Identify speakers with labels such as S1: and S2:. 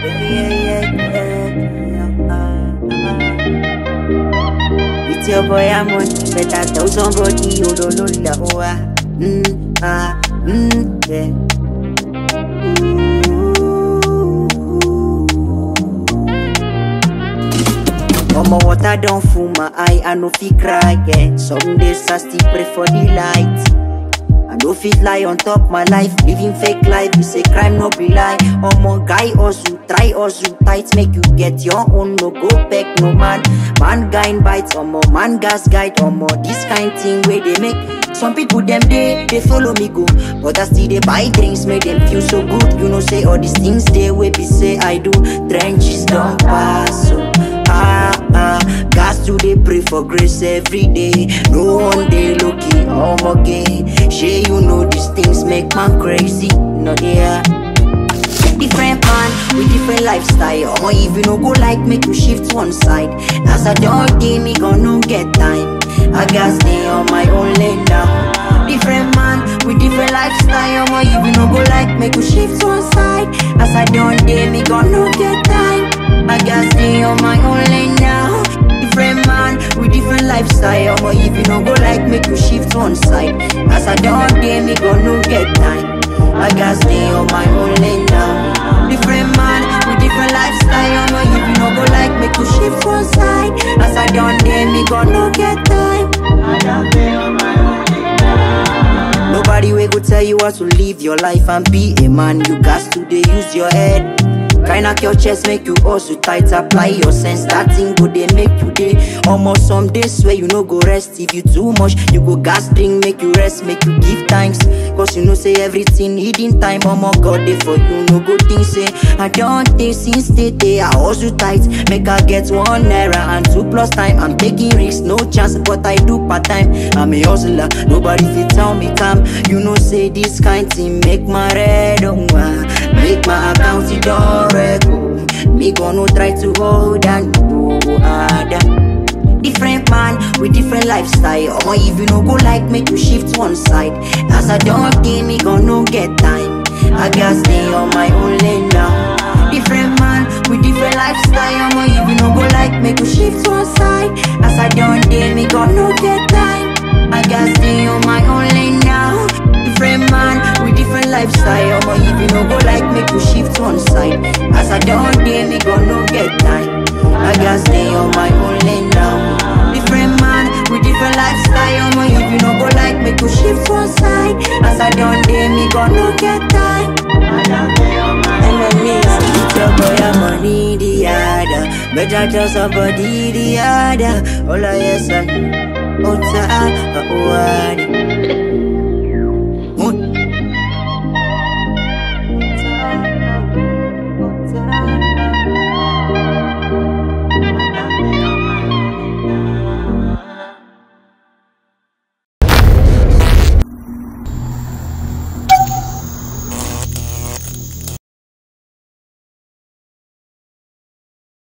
S1: It's your boy Amon, better tell somebody you don't know the hoa. Mm, ah, mm, yeah. Mama water don't full my eye, I no fit cry, yeah. Some days I still pray for the light. I no fit lie on top my life, living fake life is a crime, no be lie. Omo guy hustle, try hustle tight, make you get your own, no go back, no man. Man guy bite, omo man gas guide, omo this kind thing where they make. Some people them they they follow me go, but I still they buy drinks, make them feel so good. You know say all these things they way be say I do. Trenches don't pass, so ah ah. Gas to they pray for grace every day. No one day lucky, oh my god. Shay, you know these things make man crazy. No yeah. Different man with different lifestyle. Or if you no go like make you shift one side. As I don't day me gonna get time. I got stay on my own lane now. Different man with different lifestyle. Or if you no go like make you shift one side. As I don't day me gonna get time. I got stay on my own lane now. Different man with different lifestyle. Or if you no go like make you shift one side. As I don't day me gonna get time. I got stay on my own lane now. Different man with different lifestyle. No, if you no go like make you shift one side. As I don't dare me gonna get time. I got stay on my own lane now. Nobody will go tell you how to live your life and be a man. You got to dey use your head. Try knock your chest, make you also tight, apply your sense. That thing go they make you day. Almost some days where you no go rest. If you too much, you go gas drink, make you rest, make you give thanks. Cause you know say everything hidden time. Oh my god, they for you no good thing say. I don't think since the day I also tight. Make I get one naira and two plus time. I'm taking risks, no chance, but I do part time. I'm a hustler, nobody fit tell me calm. You know say this kind thing make my red on Make my account it don't go. Me gonna try to hold and go harder. Different man with different lifestyle. Or if you no go like make you shift one side. As I don't give me gonna get time. I got stay on my own lane now. Different man with different lifestyle. Or if you no go like make you shift one side. As I don't give me gonna get time. I got stay on my own lane now. Different man with different lifestyle. Or if you no go like make you shift one side. As I don't dare me gonna get time. I got stay on my own lane now. Different man with different lifestyle. Or if you no go like make you shift one side. As I don't dare me gonna get time. I got stay on my Enemies, it's your boy, I'm money the other. Better tell somebody the other. All I yes, I. Oh, ta, oh, oh,